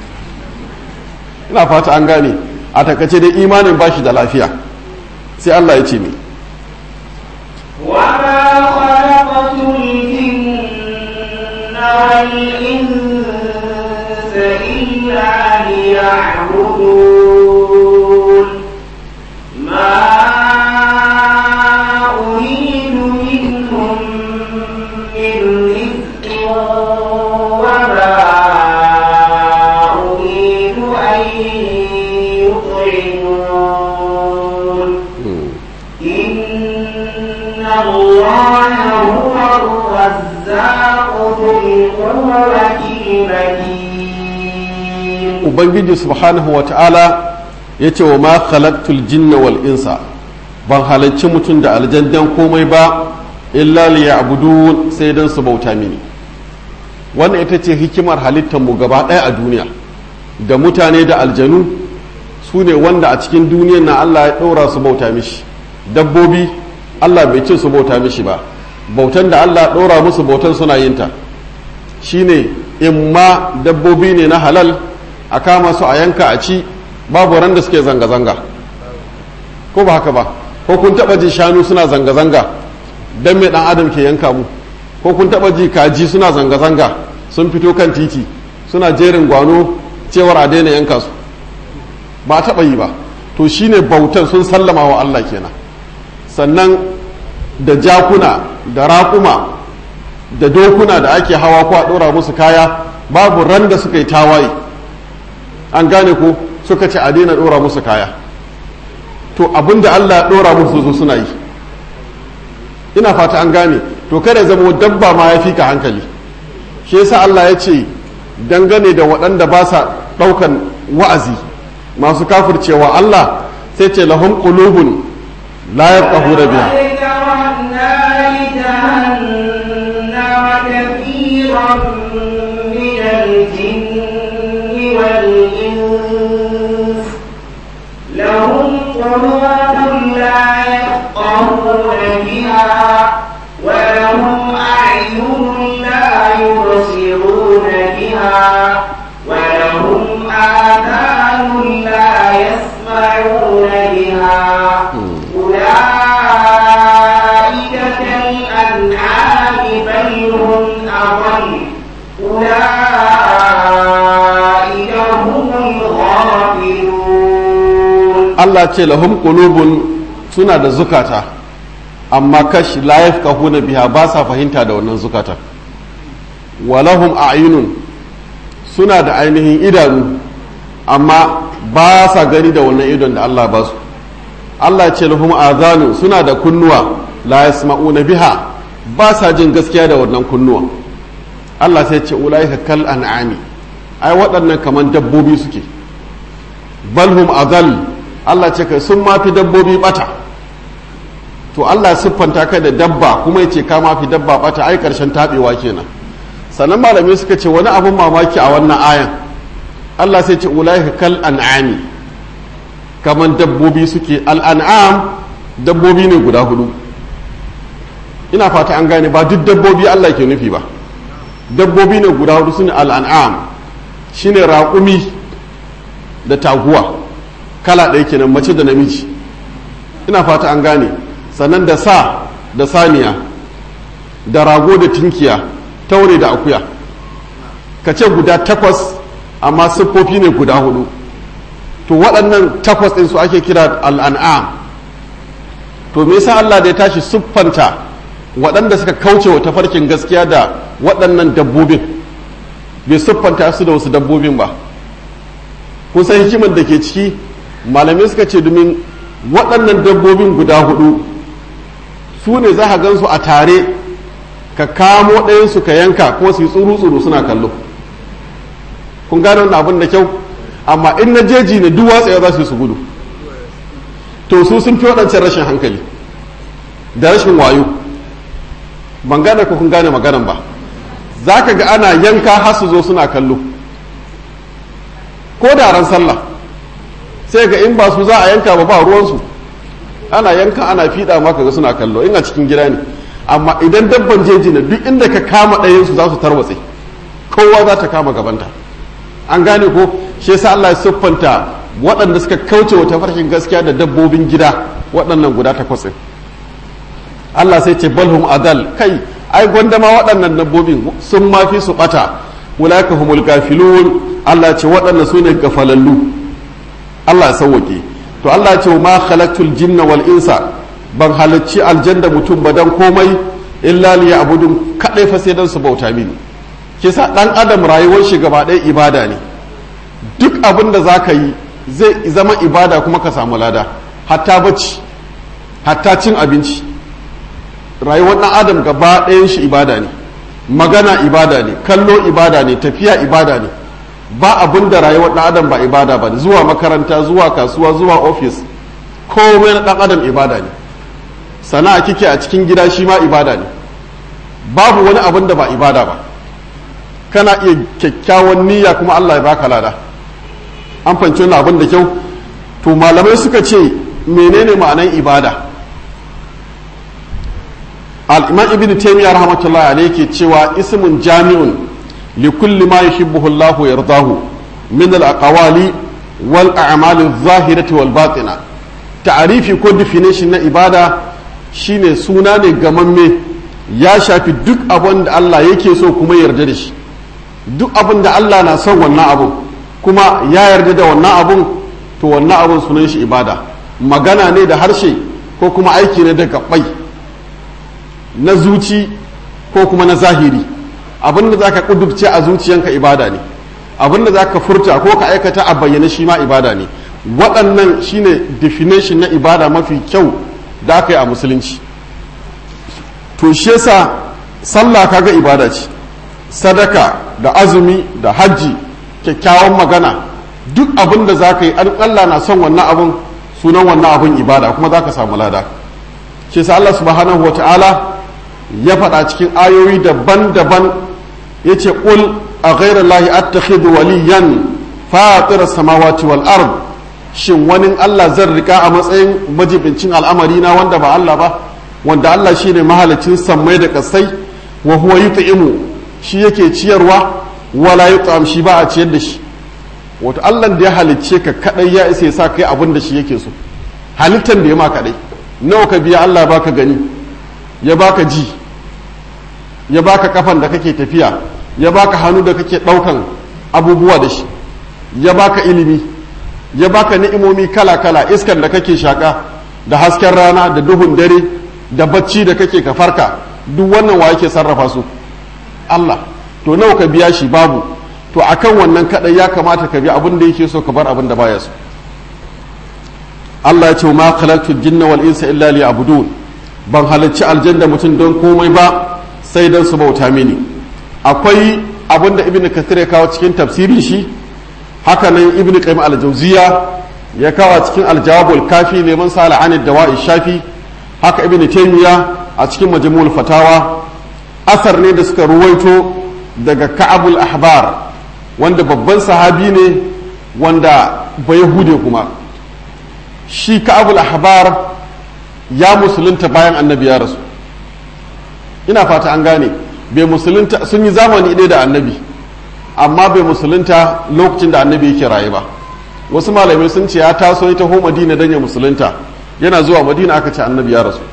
ina fata an gane a takace dai imanin bashi da lafiya sai Allah ya ce mi وما خلقت الجن والإنس إلا ليعبدون ما أريد منهم من رزق وما أريد أن يطعمون إن الله هو الرزاق ذو القوة المتين ubangiji subhanahu wa ta'ala ya ce wa ma khalaqtul jinna wal insa ban halarci mutum da aljandan komai ba illa liya'budun sai dan su bauta mini wannan ita ce hikimar halittar mu gaba ɗaya a duniya da mutane da aljanu su ne wanda a cikin duniyar na Allah ya ɗora su bauta mishi dabbobi Allah bai ce su bauta mishi ba bautan da Allah ɗora musu bautan suna yin ta shine in ma dabbobi ne na halal a kama su a yanka a ci babu ran da suke zanga-zanga ko ba haka ba ko kun taɓa ji shanu suna zanga-zanga don mai ɗan adam ke yanka mu ko kun taɓa ji kaji suna zanga-zanga sun fito kan titi suna jerin gwano cewar a daina yanka su ba taɓa yi ba to shine bautan sun sallama wa Allah kenan sannan da jakuna da raƙuma da dokuna da ake hawa ko a ɗora musu kaya babu ran da suka yi tawaye an gane ko suka ce a daina ɗora musu kaya to abinda Allah ya ɗora musu zo suna yi ina fata an gane to kada zama dabba ma ya fi ka hankali shi yasa Allah ya ce dangane da waɗanda ba sa ɗaukan wa'azi masu kafircewa Allah sai ce lahum qulubun la yafqahuna biha لهم قلوب لا يفقهون بها ولهم أعين لا يبصرون بها ولهم آذان لا يسمعون بها أولئك كالأنعام بل هم أضل أولئك هم الغافلون Allah ce lahum qulubun suna da zukata amma kash la yafqahuna biha ba sa fahimta da wannan zukata walahum a'yunun suna da ainihin idanu amma ba sa gani da wannan idon da Allah ba su Allah ce lahum azanu suna da kunnuwa la yasma'una biha ba sa jin gaskiya da wannan kunnuwa Allah sai ce ulaika kal an'ami ai waɗannan kaman dabbobi suke balhum azal Allah ce kai sun mafi dabbobi bata to Allah siffanta ka da dabba kuma ya ce ka mafi dabba bata ai karshen tabewa kenan sannan malamai suka ce wani abin mamaki a wannan ayan Allah sai ce ulaika kal an'ami kaman dabbobi suke al'an'am dabbobi ne guda hudu ina fata an gane ba duk dabbobi Allah ke nufi ba dabbobi ne guda hudu sune al'an'am shine raƙumi da taguwa kala ɗaya kenan mace da namiji ina fata an gane sannan da sa da saniya da rago da tinkiya taure da akuya ka ce guda takwas amma siffofi ne guda hudu to waɗannan takwas ɗin su ake kira al'an'am to me yasa Allah da ya tashi siffanta waɗanda suka kauce wa tafarkin gaskiya da waɗannan dabbobin bai siffanta su da wasu dabbobin ba kun san hikimar da ke ciki malamai suka ce domin waɗannan dabbobin guda hudu su ne za ka gansu a tare ka kamo ɗayansu ka yanka ko su yi tsuru-tsuru suna kallo kun gane wannan abin da kyau amma in na jeji ne duk watsa za su yi su gudu to su sun fi waɗancan rashin hankali da rashin wayo ban gane ko kun gane maganan ba za ka ga ana yanka har su zo suna kallo ko da ran sallah sai ga in ba su za a yanka ba ba ruwansu ana yanka ana fiɗa maka ga suna kallo in a cikin gida ne amma idan dabban jeji ne duk inda ka kama ɗayansu za su tarwatse kowa za ta kama gabanta an gane ko shi yasa Allah ya siffanta waɗanda suka kauce wa tafarkin gaskiya da dabbobin gida waɗannan guda takwas ɗin Allah sai ce balhum adal kai ai gwanda ma waɗannan dabbobin sun mafi su ɓata wulaka humul gafilun Allah ce waɗannan su ne gafalallu Allah ya sauwake to Allah ya ce ma khalaqtul jinna wal insa ban halarci aljanna mutum ba dan komai illa li ya'budun kadai fa sai dan su bauta mini kisa dan adam rayuwar shi gaba ɗaya ibada ne duk abin da zaka yi zai zama ibada kuma ka samu lada hatta bacci hatta cin abinci rayuwar ɗan adam gaba ɗayan shi ibada ne magana ibada ne kallo ibada ne tafiya ibada ne ba abin da rayuwar ɗan adam ba ibada ba zuwa makaranta zuwa kasuwa zuwa ofis komai na ɗan adam ibada ne sana'a kike a cikin gida shi ma ibada ne babu wani abin da ba ibada ba kana iya kyakkyawan niyya kuma Allah ya baka lada an fanci wani abin da kyau to malamai suka ce menene ma'anan ibada al-imam ibn taymiyyah rahmatullahi alayhi ke cewa ismun jami'un li kulli ma yuhibbuhu Allah wa yardahu min al-aqwali wal a'mal adh-dhahirati wal batina ta'arifi ko definition na ibada shine suna ne gamamme ya shafi duk abin da Allah yake so kuma yarda da shi duk abin da Allah na son wannan abun kuma ya yarda da wannan abun to wannan abun sunan shi ibada magana ne da harshe ko kuma aiki ne da gabbai na zuci ko kuma na zahiri abin da zaka kudurce a zuciyanka ibada ne abin da zaka furta ko ka aikata a bayyane shi ma ibada ne waɗannan shine definition na ibada mafi kyau da aka yi a musulunci to shi yasa sallah kaga ibada ce sadaka da azumi da hajji kyakkyawan magana duk abin da za ka yi Allah na son wannan abin sunan wannan abin ibada kuma za ka samu lada shi yasa Allah subhanahu wa ta'ala ya faɗa cikin ayoyi daban-daban ya ce ƙul a ghairar lahi attakhidhu waliyan fatir samawati wal ard shin wani Allah zan rika a matsayin majibincin al'amari na wanda ba Allah ba wanda Allah shine mahalicin sammai da kasai wa huwa yut'imu shi yake ciyarwa wala yut'am shi ba a ciyar da shi wato Allah da ya halicce ka kadai ya isa ya sa kai abin da shi yake so halittan da ya ma kadai nawa ka biya Allah baka gani ya baka ji ya baka kafan da kake tafiya ya baka hannu da kake daukan abubuwa da shi ya baka ilimi ya baka ni'imomi kala-kala iskan da kake shaka da hasken rana da duhun dare da bacci da kake ka farka duk wannan wa yake sarrafa su Allah to nawa ka biya shi babu to akan wannan kadai ya kamata ka bi abin da yake so ka bar abin da baya so Allah ya ce ma khalaqtu jinna wal insa illa liya'budun ban halarci aljanna mutum don komai ba sai don su bauta mini akwai abin da ibnu kathir ya kawo cikin tafsirin shi haka nan ibnu qayyim al-jawziya ya kawo cikin al-jawabul kafi neman sala anid dawa'i shafi haka ibnu taymiya a cikin majmu'ul fatawa asar ne da suka ruwaito daga ka'abul ahbar wanda babban sahabi ne wanda ba yahude kuma shi ka'abul ahbar ya musulunta bayan annabi ya rasu ina fata an gane bai musulunta sun yi zamani ɗaya da annabi amma bai musulunta lokacin da annabi yake raye ba wasu malamai sun ce ya taso ya taho madina don ya musulunta yana zuwa madina aka ce annabi ya rasu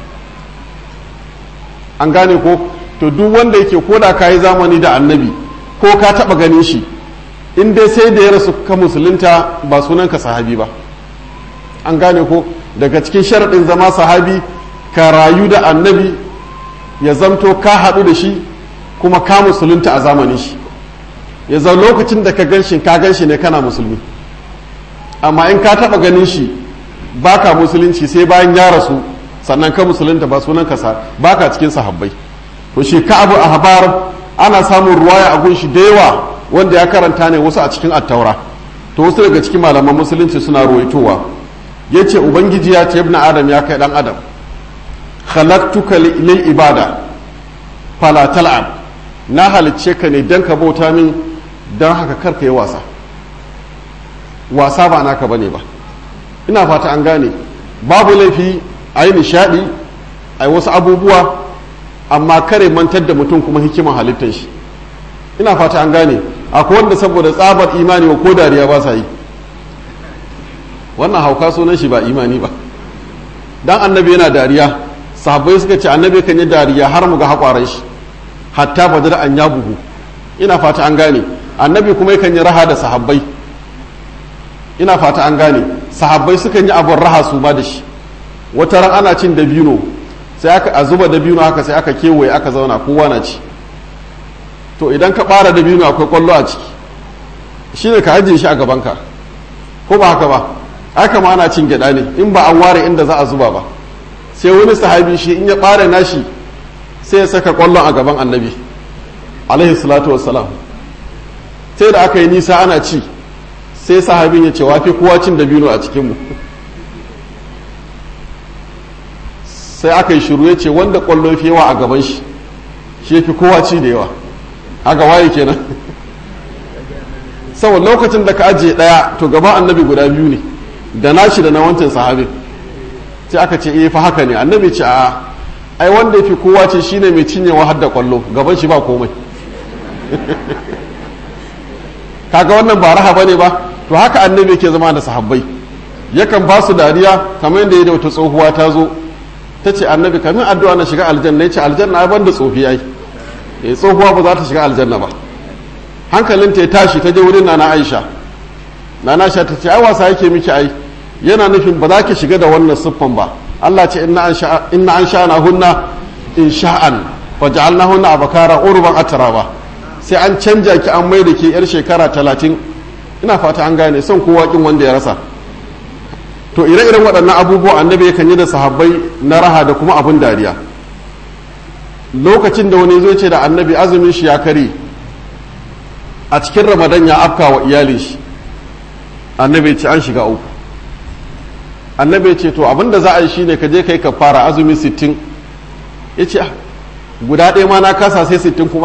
an gane ko to duk wanda yake ko da ka yi zamani da annabi ko ka taba ganin shi in dai sai da ya rasu ka musulunta ba sunanka sahabi ba an gane ko daga cikin sharaɗin zama sahabi ka rayu da annabi ya zamto ka haɗu da shi kuma ka musulunta a zamanin shi ya zau lokacin da ka gan shi ka gan shi ne kana musulmi amma in ka taɓa ganin shi baka musulunci sai bayan ya rasu sannan ka musulunta ba sunan ka baka cikin sahabbai to shi ka abu ahbar ana samun ruwaya a gunshi da yawa wanda ya karanta ne wasu a cikin attaura to wasu daga cikin malaman musulunci suna ruwaitowa yace ubangiji ya ce ibn adam ya kai dan adam khalaqtuka lil ibada fala tal'ab na halicce ka ne dan ka bauta min dan haka karka yi wasa wasa ba naka bane ba ina fata an gane babu laifi a yi nishadi a yi wasu abubuwa amma kare mantar da mutum kuma hikiman halittar shi ina fata an gane akwai wanda saboda tsabar imani wa ko dariya ba sa yi wannan hauka sunan shi ba imani ba dan annabi yana dariya sahabbai suka ce annabi kan yi dariya har mu ga haƙwaran shi hatta ba da an ya buhu ina fata an gane annabi kuma yakan yi raha da sahabbai ina fata an gane sahabbai sukan yi abin raha su ba da shi wata ran ana cin dabino sai aka a zuba dabino haka sai aka kewaye aka zauna kowa na ci to idan ka bara dabino akwai kwallo a ciki shine ka ajiye shi a gabanka ko ba haka ba haka ma ana cin gyada ne in ba an ware inda za a zuba ba sai wani sahabi shi in ya bare nashi sai ya saka kwallon a gaban annabi alaihi salatu wassalam sai da aka yi nisa ana ci sai sahabin ya ce wafi kowa cin dabino a cikinmu sai aka yi shiru ya ce wanda kwallo fi yawa a gaban shi shi fi kowa ci da yawa haka waye kenan saboda lokacin da ka ajiye daya to gaban annabi guda biyu ne da nashi da na wancan sahabin sai aka ce eh fa haka ne annabi ce a ai wanda ya fi kowa ce shine mai cinyewa har da kwallo gaban shi ba komai kaga wannan ba raha bane ba to haka annabi yake zama da sahabbai yakan ba su dariya kamar yadda ya da wata tsohuwa ta zo ta ce annabi kamin addu'a na shiga aljanna ya ce aljanna ai banda tsofi ai eh tsohuwa ba za ta shiga aljanna ba hankalinta ya tashi ta je wurin nana aisha nana aisha ta ce ai wasa yake miki ai yana nufin ba za ki shiga da wannan siffan ba Allah ce inna an sha'ana hunna in sha'an wa ja'alna hunna abakara urban atraba sai an canja ki an mai da ke yar shekara talatin ina fata an gane son kowa kin wanda ya rasa to ire-iren waɗannan abubuwa annabi yakan yi da sahabbai na raha da kuma abin dariya lokacin da wani zai ce da annabi azumin shi ya kare a cikin ramadan ya afka wa iyalin shi annabi ce an shiga uku annabi ce to abin da za a yi shine ka je kai ka fara azumi sittin ya ce guda ɗaya ma na kasa sai sittin kuma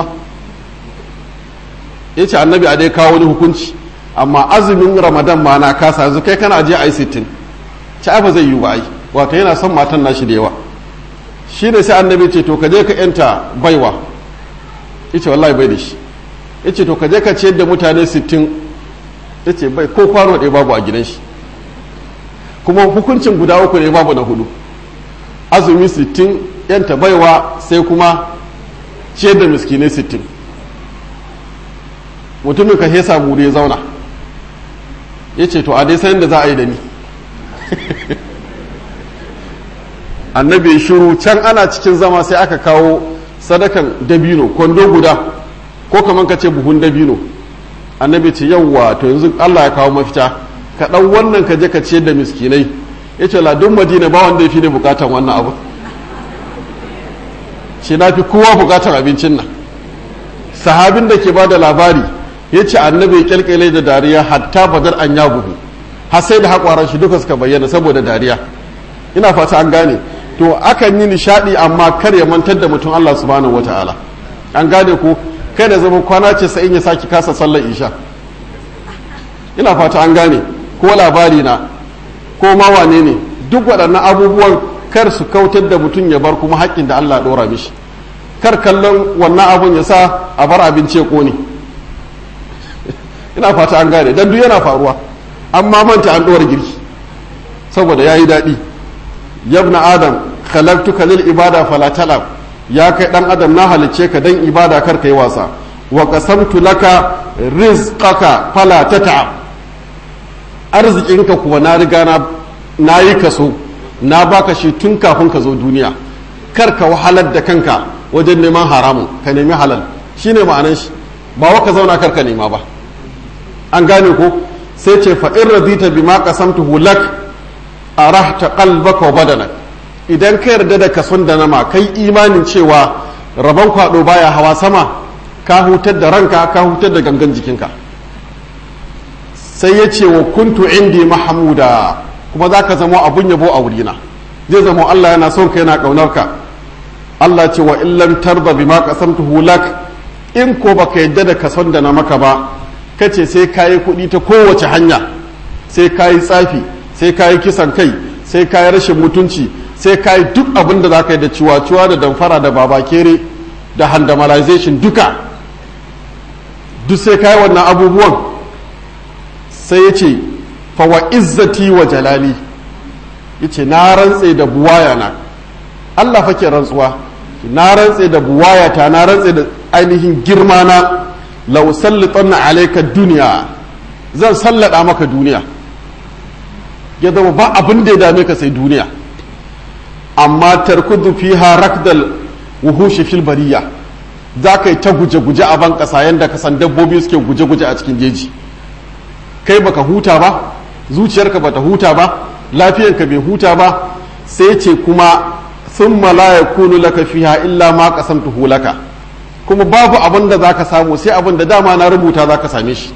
ya ce annabi a dai kawo wani hukunci amma azumin ramadan ma na kasa yanzu kai kana je a yi sittin ci ba zai yi ba ai wato yana son matan nashi da yawa shi ne sai annabi ce to ka je ka yanta baiwa ya ce wallahi bai da shi ya ce to ka je ka ciyar da mutane sittin ya ce bai ko kwano ɗaya babu a gidan shi kuma hukuncin guda uku ne babu na hudu azumi sittin yanta baiwa sai kuma ciyar da miskinai sittin mutumin ka hesa mu ya zauna ya ce to a dai sayan da za a yi da ni annabi shiru can ana cikin zama sai aka kawo sadakan dabino kwando guda ko kamar ka ce buhun dabino annabi ce yawwa to yanzu allah ya kawo mafita ka ɗan wannan ka je ka ciyar da miskinai ya ce ladun madina ba wanda ya fi ne bukatan wannan abu shi na fi kowa bukatan abincin nan sahabin da ke ba da labari ya ce annabi ya kyalkyale da dariya hatta badar an ya buhu har sai da haƙwaran shi duka suka bayyana saboda dariya ina fata an gane to akan yi nishaɗi amma kar ya mantar da mutum Allah subhanahu wataala an gane ko kai da zama kwana ce sai in ya saki kasa sallar isha ina fata an gane ko labari na ko ma wane ne duk waɗannan abubuwan kar su kautar da mutum ya bar kuma haƙƙin da Allah ɗora mishi kar kallon wannan abun ya sa a bar abinci ya ƙone ina fata an gane dan duk yana faruwa amma manta an ɗora girki saboda ya yi daɗi yabna adam khalaqtuka lil ibada fala talab ya kai dan adam na halicce ka dan ibada kar kai wasa wa qasamtu laka rizqaka fala tata'ab arzikinka kuwa na riga na nayi kaso na baka shi tun kafin ka zo duniya kar ka wahalar da kanka wajen neman haramun ka nemi halal shine ma'anan shi ba wa ka zauna kar ka nema ba an gane ko sai ce fa in radita bima qasamtuhu lak arahta qalbaka wa badanak idan ka yarda da kason da nama kai imanin cewa rabon kwado baya hawa sama ka hutar da ranka ka hutar da gangan jikinka sai ya ce wa kuntu indi mahamuda kuma za ka zama abun yabo a wurina zai zama Allah yana son ka yana ƙaunar ka Allah ce wa illam tarda bima qasamtuhu lak in ko baka yadda da kason da na maka ba kace sai kayi kuɗi ta kowace hanya sai kayi tsafi sai kayi kisan kai sai kayi rashin mutunci sai kayi duk abin da zaka yi da ciwa-ciwa da damfara da babakere da handamalization duka duk sai kayi wannan abubuwan sai ya ce fawa izzati wa jalali ya ce na rantse da buwaya na Allah fa ke rantsuwa na rantse da buwaya ta na rantse da ainihin girma na lau sallitanna alaika duniya zan sallada maka duniya ya zama ba abin da ya dame ka sai duniya amma tarkudu fiha rakdal wuhushi fil bariya za ka yi ta guje-guje a ban ƙasa yadda ka san dabbobi suke guje-guje a cikin jeji kai baka huta ba zuciyarka bata huta ba lafiyanka bai huta ba sai ce kuma sun la yakunu laka fiha illa ma qasamtuhu laka kuma babu abin da zaka samu sai abin da dama na rubuta zaka same shi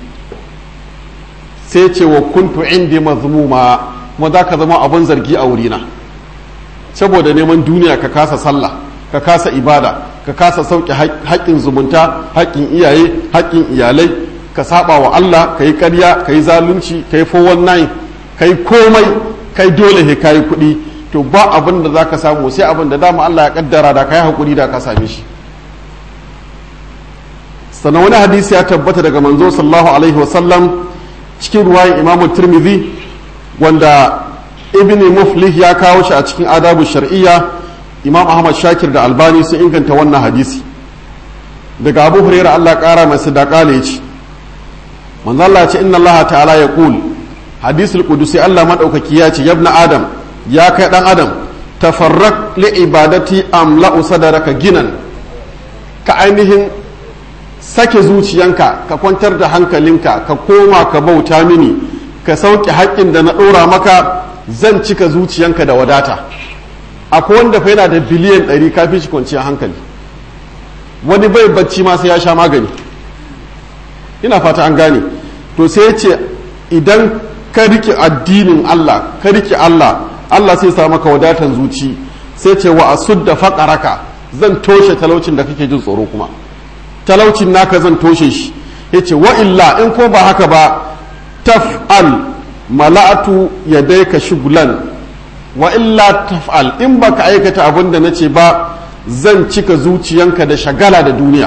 sai ce wa kuntu indi mazmuma kuma zaka zama abin zargi a wurina saboda neman duniya ka kasa sallah ka kasa ibada ka kasa sauke haƙƙin zumunta haƙƙin iyaye haƙƙin iyalai ka saba wa Allah ka yi ƙarya ka yi zalunci ka yi 419 ka yi komai kai dole he ka yi kuɗi to ba abin da za ka samu sai abin da dama Allah ya kaddara da ka yi haƙuri da ka same shi sannan wani hadisi ya tabbata daga manzo sallallahu alaihi wasallam cikin ruwayin imamu turmizi wanda ibn muflih ya kawo shi a cikin adabu shar'iyya imam ahmad shakir da albani sun inganta wannan hadisi daga abu huraira allah kara mai sadaka ne ce manzo allah ce inna allah ta'ala ya qul hadisul qudusi allah madaukaki ya ce yabna adam ya kai dan adam tafarraq li ibadati amla'u sadaraka ginan ka ainihin sake zuciyanka ka kwantar da hankalinka ka koma ka bauta mini ka sauke haƙƙin da na ɗora maka zan cika zuciyanka da wadata akwai wanda fa yana da biliyan ɗari kafin shi kwanciyar hankali wani bai bacci ma sai ya sha magani ina fata an gane to sai ya ce idan ka rike addinin Allah ka rike Allah Allah sai sa maka wadatan zuci sai ce wa asudda faqaraka zan toshe talaucin da kake jin tsoro kuma talaucin naka zan toshe shi yace wa illa in ko ba haka ba taf'al mala'atu yadayka shugulan wa illa taf'al in baka aikata abin da nace ba zan cika zuciyanka da shagala da duniya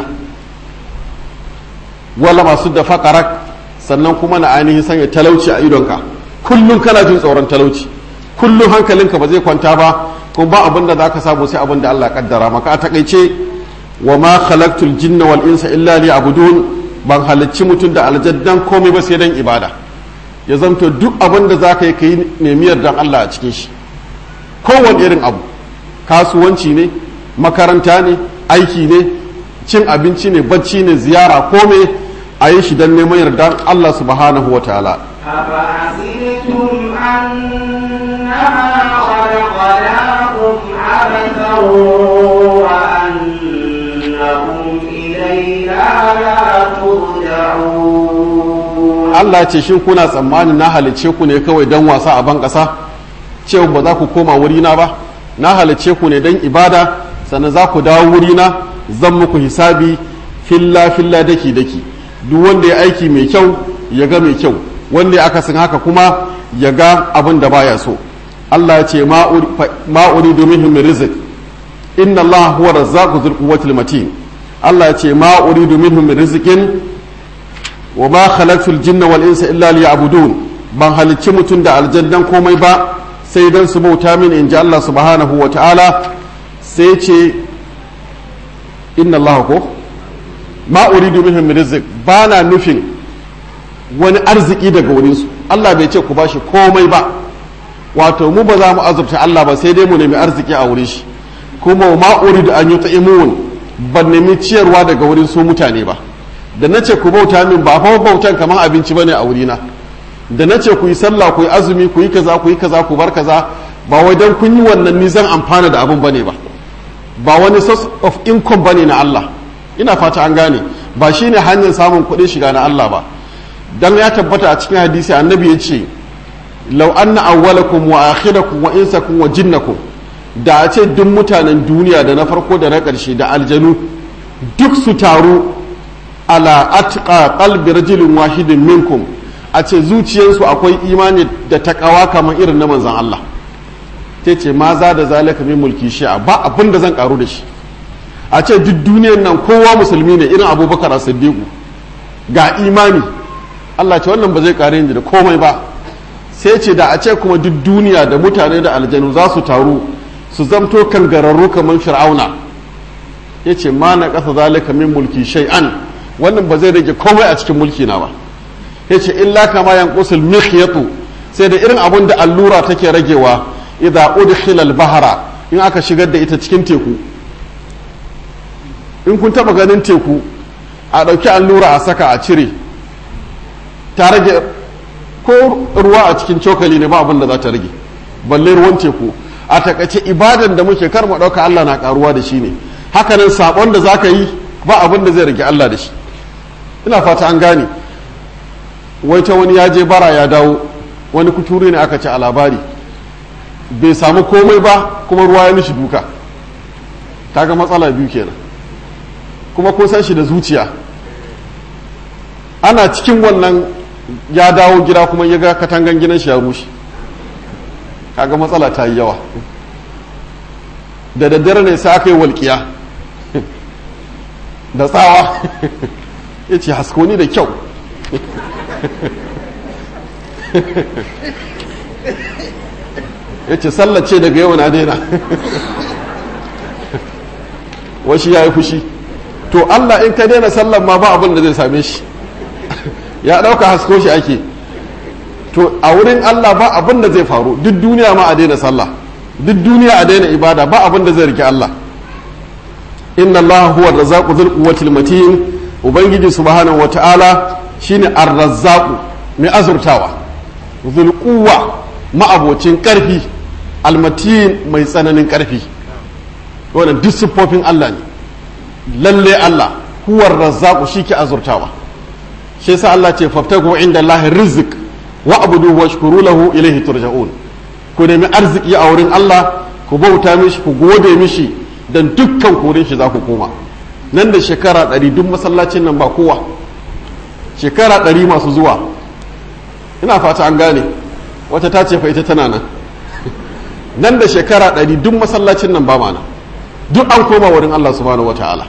wala masu da faqarak sannan kuma na ainihin sanya talauci a idonka kullum kana jin tsoron talauci kullum hankalinka ba zai kwanta ba kuma ba abin da zaka samu sai abin da Allah kaddara maka a takaice wa ma khalaqtul jinna wal insa illa liya'budun ban halicci mutum da aljaddan komai ba sai dan ibada ya zanto duk abin da zaka yi kai nemi yardan Allah a cikin shi kowane irin abu kasuwanci ne makaranta ne aiki ne cin abinci ne bacci ne ziyara komai a yi shi don neman yardan Allah subhanahu wa ta'ala أفحسبتم أنما خلقناكم عبثا وأنكم إلينا لا ترجعون Allah ce shin kuna tsammanin na halicce ku ne kawai don wasa a ban ƙasa cewa ba za ku koma wurina ba na halicce ku ne don ibada sannan za ku dawo wurina zan muku hisabi filla filla daki daki duk wanda ya aiki mai kyau ya ga mai kyau wanda ya akasin haka kuma ya ga abin da baya so Allah ya ce ma'uri domin min rizq inna Allah huwa razzaqu dhul quwwatil matin Allah ya ce ma'uri domin min rizqin wa ma khalaqtul jinna wal insa illa liya'budun ban halicci mutum da aljannan komai ba sai dan su bauta min in ji Allah subhanahu wa ta'ala sai ce inna Allah ko ma uridu minhum min rizq bana nufin wani arziki daga wurin su Allah bai ce ku bashi komai ba wato mu ba za mu azurta Allah ba sai dai mu nemi arziki a wurin shi kuma ma uridu an yut'imun ban nemi ciyarwa daga wurin su mutane ba da na ce ku bauta min ba fa bautan kamar abinci bane a wurina da na ce ku yi sallah ku yi azumi ku yi kaza ku yi kaza ku bar kaza ba wai dan kun yi wannan ni zan amfana da abin bane ba ba wani source of income bane na Allah ina fata an gane ba shine hanyar samun kuɗin shiga na Allah ba dan ya tabbata a cikin hadisi annabi ya ce law anna awwalakum wa akhirakum wa insakum wa jinnakum da a ce duk mutanen duniya da na farko da na ƙarshe da aljanu duk su taru ala atqa qalbi rajulin wahidin minkum a ce zuciyarsu akwai imani da takawa kamar irin na manzan Allah ta ce ma za da zalika min mulki shi'a ba abin da zan karu da shi a ce duk duniyar nan kowa musulmi ne irin abubakar a siddiqu ga imani Allah ce wannan ba zai kare ni da komai ba sai ce da a ce kuma duk duniya da mutane da aljanu za su taru su zamto kangararru kamar fir'auna ya ce ma na ƙasa zalika min mulki shay'an wannan ba zai rage komai a cikin mulki na ba ya ce illa kama yanqusul mikhyatu sai da irin abun da allura take ragewa idza udkhila al-bahra in aka shigar da ita cikin teku in kun taba ganin teku a dauki allura a saka a cire ta rage ko ruwa a cikin cokali ne ba abin da za ta rage balle ruwan teku a takaice ibadan da muke kar mu dauka Allah na karuwa da shi ne hakanan sabon da zaka yi ba abin da zai rage Allah da shi ina fata an gane wai ta wani ya je bara ya dawo wani kuturu ne aka ce a labari bai samu komai ba kuma ruwa ya mishi duka kaga matsala biyu kenan kuma kun san shi da zuciya ana cikin wannan ya dawo gida kuma ya ga katangan gidan shi ya rushe kaga matsala ta yi yawa da daddare ne sai aka yi walƙiya da tsawa ya ce haskoni da kyau ya ce sallace daga yau na daina washi ya yi fushi to allah in ka daina sallan ma ba abin da zai same shi ya ɗauka hasko shi ake to a wurin allah ba abin da zai faru duk duniya ma a daina sallah duk duniya a daina ibada ba abin da zai rike allah inna allaha huwa razzaqu dhul quwwatil matin ubangiji subhanahu wata'ala shine ar-razzaqu mai azurtawa dhul quwwa ma'abocin karfi almatin mai tsananin karfi wannan duk siffofin Allah ne lalle Allah huwa razzaqu shike azurtawa shi yasa Allah ce faftagu inda Allah rizq wa abudu washkuru lahu ilayhi turja'un ku nemi arziki a wurin Allah ku bauta mishi ku gode mishi dan dukkan kurin shi za ku koma nan da shekara ɗari duk masallacin nan ba kowa shekara ɗari masu zuwa ina fata an gane wata ta ce fa ita tana nan nan da shekara ɗari duk masallacin nan ba mana duk an koma wurin Allah subhanahu wata'ala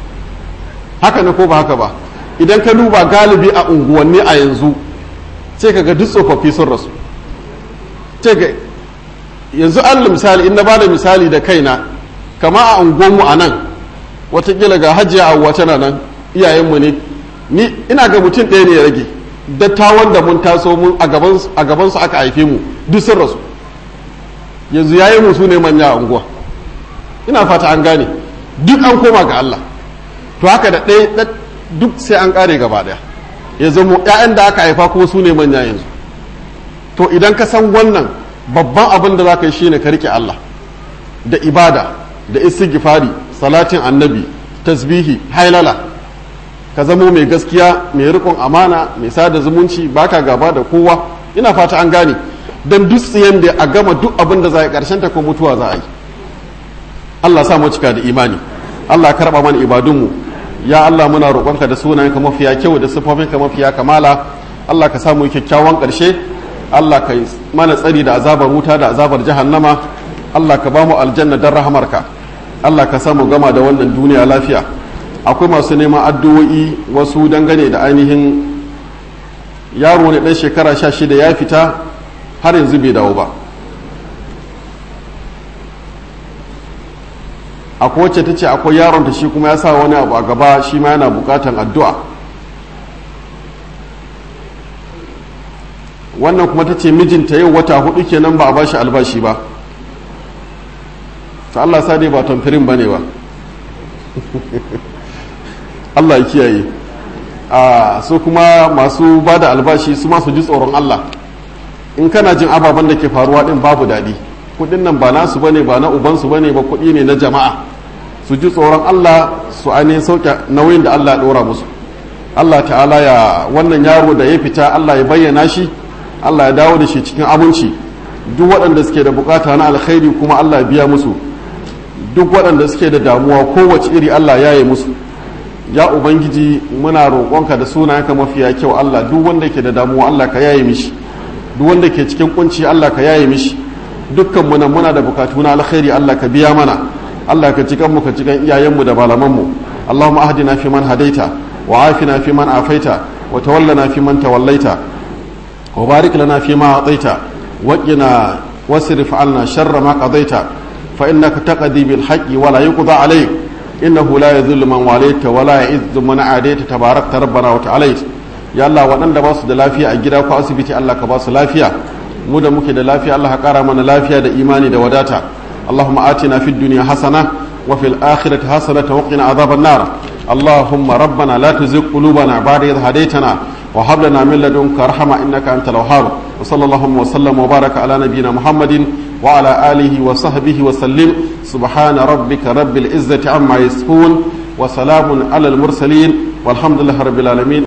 haka ne ko ba haka ba idan ka duba galibi a unguwanni a yanzu sai ka ga duk tsofaffi sun rasu ce ga yanzu allah misali in na bada misali da kaina kama a unguwanmu a nan watakila ga hajiya a tana nan iyayenmu ne ni ina ga mutum ɗaya ne ya rage dattawan da mun taso mun a gabansu aka haife mu duk sun rasu yanzu yayi mu su ne manya a unguwa ina fata an gane duk an koma ga Allah to haka da ɗaya duk sai an ƙare gaba ɗaya ya zamo ‘ya'yan da aka haifa kuma su ne manya yanzu to idan ka san wannan babban abin da za ka yi shine ka rike Allah da ibada da istighfari salatin annabi tasbihi hailala ka zamo mai gaskiya mai rikon amana mai sada zumunci baka gaba da kowa ina fata an gane don duk tsiyan da a gama duk abin da za a yi karshen ta ko mutuwa za a yi Allah sa mu cika da imani Allah karba mana ibadunmu ya Allah muna roƙonka da sunayenka mafiya kyau da siffofinka mafiya kamala Allah ka samu kyakkyawan ƙarshe Allah ka mana tsari da azabar wuta da azabar jahannama Allah ka ba mu aljanna don rahamarka Allah ka samu gama da wannan duniya lafiya akwai masu neman addu'o'i wasu dangane da ainihin yaro ne ɗan shekara sha shida ya fita har yanzu bai dawo ba akwai wacce ta ce akwai yaron ta shi kuma ya sa wani abu a gaba shi ma yana bukatan addu'a wannan kuma ta ce mijinta yau wata hudu kenan ba a bashi albashi ba ta Allah sa dai ba tamfirin ba ne ba Allah ya kiyaye a su kuma masu ba da albashi su masu ji tsoron Allah in kana jin ababen da ke faruwa din babu daɗi kudin nan ba nasu bane ba na ubansu bane ba kudi ne na jama'a su ji tsoron Allah su ainihin sauke nauyin da Allah ya ɗora musu Allah ta'ala ya wannan yaro da ya fita Allah ya bayyana shi Allah ya dawo da shi cikin aminci duk waɗanda suke da bukata na alkhairi kuma Allah ya biya musu duk waɗanda suke da damuwa kowace iri Allah ya yi musu ya ubangiji muna roƙonka da sunayenka mafiya kyau Allah duk wanda ke da damuwa Allah ka yaye mishi duk wanda ke cikin kunci Allah ka yaye mishi dukkan mu nan muna da bukatu na alkhairi Allah ka biya mana Allah ka cikan mu ka cikan iyayenmu da malamanmu Allahumma ahdina fi man hadaita wa afina fi man afaita wa tawallana fi man tawallaita wa barik lana fi ma ataita wa qina wasrif anna sharra ma qadaita fa innaka taqdi bil haqqi wa la yuqda alayk innahu la yadhillu man walayta wa la yu'izzu man adaita tabarakta rabbana wa ta'alayt ya Allah waɗanda ba su da lafiya a gida ko asibiti Allah ka ba su lafiya mu da muke da lafiya Allah ka ƙara mana lafiya da imani da wadata Allahumma atina fid dunya hasana wa fil akhirati hasana wa qina adhaban nar Allahumma rabbana la tuzigh qulubana ba'da idh hadaytana wa hab lana min ladunka rahma innaka antal wahhab wa sallallahu wa sallam wa baraka ala nabiyyina Muhammadin wa ala alihi wa sahbihi wa sallim subhana rabbika rabbil izzati amma yasifun wa salamun ala al mursalin والحمد لله رب العالمين